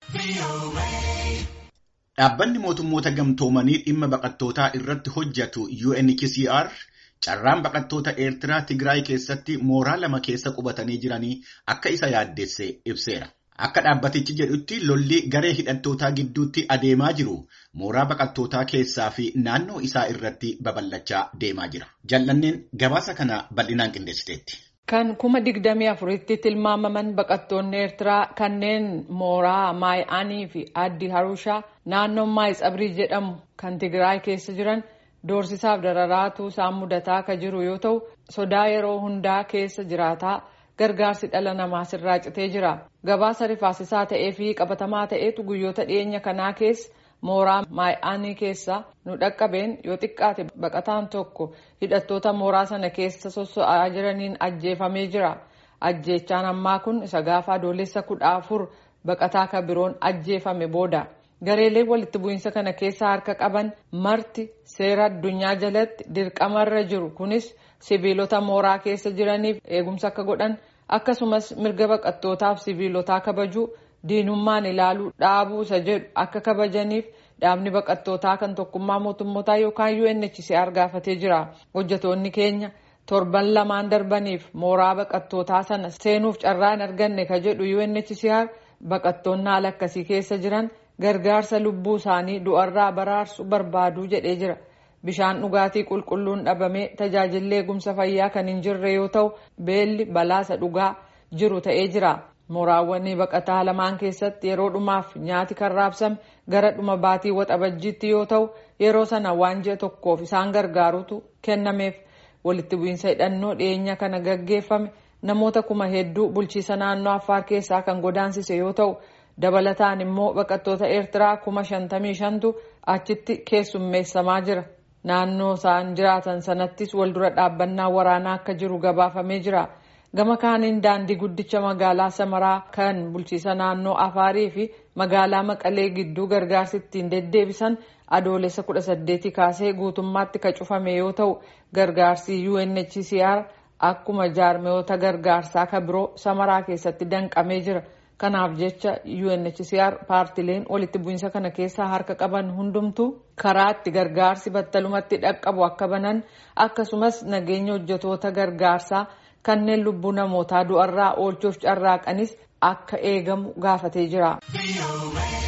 Dhaabbanni mootummoota gamtoomanii dhimma baqattootaa irratti hojjetu UNHCR carraan baqattoota Eertiraa Tigraay keessatti mooraa lama keessa qubatanii jiranii akka isa yaaddesse ibseera. Akka dhaabbatichi jedhutti lolli garee hidhattootaa gidduutti adeemaa jiru mooraa baqattootaa keessaa fi naannoo isaa irratti babal'achaa deemaa jira. Jallanneen gabaasa kana bal'inaan qindeessiteetti. Kan kuma digdamii afuritti tilmaamaman baqattoonni Eertiraa kanneen mooraa Maay'aanii fi Addi Harushaa naannoo Maayitsabrii jedhamu kan Tigraay keessa jiran doorsisaaf dararaatu isaan mudataa akka jiru yoo ta'u sodaa yeroo hundaa keessa jiraataa gargaarsi dhala namaa sirraa citee jira. Gabaasa rifaasisaa ta'ee fi qabatamaa ta'etu guyyoota dhiyeenya kanaa keessa mooraa Maay'aanii keessa nu dhaqqabeen yoo xiqqaate baqataan tokko hidhattoota mooraa sana keessa sosso'aa jiraniin ajjeefamee jira. Ajjeechaan ammaa kun isa gaafa adoolessa kudha afur baqataa kan biroon ajjeefame booda. Gareeleen walitti bu'iinsa kana keessa harka qaban marti seera addunyaa jalatti dirqamarra jiru kunis sibiilota mooraa keessa jiraniif eegumsa akka godhan akkasumas mirga baqattootaaf sibiilotaa kabajuu diinummaan ilaaluu dhaabuu isa jedhu akka kabajaniif dhaabni baqattootaa kan tokkummaa mootummootaa yookaan UNHCR gaafatee jira. Hojjetoonni keenya torban lamaan darbaniif mooraa baqattootaa sana seenuuf carraa hin arganne ka jedhu UNHCR baqattoonni haala akkasii keessa jiran gargaarsa lubbuu isaanii du'arraa baraarsu barbaaduu jedhee jira. Bishaan dhugaatii qulqulluun dhabamee tajaajilli eegumsa fayyaa kan hin jirre yoo ta'u beelli balaasa dhugaa jiru ta'ee jira. Mooraawwan baqataa lamaan keessatti yeroo dhumaaf nyaati kan raabsame gara dhuma baatii waxabajjiitti yoo ta'u yeroo sana waan ji'a tokkoof isaan gargaarutu kennameef walitti bu'iinsa hidhannoo dhiyeenya kana gaggeeffame namoota kuma hedduu bulchiisa naannoo Affaar keessaa kan godaansise yoo ta'u dabalataan immoo baqattoota Eertiraa kuma shantamii shantu achitti keessummeessamaa jira. Naannoo isaan jiraatan sanattis waldura dhaabbannaa waraanaa akka jiru gabaafamee jira. Gama kaaniin daandii guddicha magaalaa Samaraa kan bulchiisa naannoo Afaarii fi magaalaa Maqalee gidduu gargaarsi ittiin deddeebisan adoolessa kudha saddeetii kaasee guutummaatti ka cufame yoo ta'u gargaarsi UNHCR akkuma jaarmiyoota gargaarsaa ka biroo Samaraa keessatti danqamee jira. Kanaaf jecha UNHCR paartileen walitti bu'iinsa kana keessaa harka qaban hundumtuu karaa itti gargaarsi battalumatti dhaqqabu akka banan akkasumas nageenya hojjetoota gargaarsaa kanneen lubbuu namootaa du'arraa oolchuuf carraaqanis akka eegamu gaafatee jira.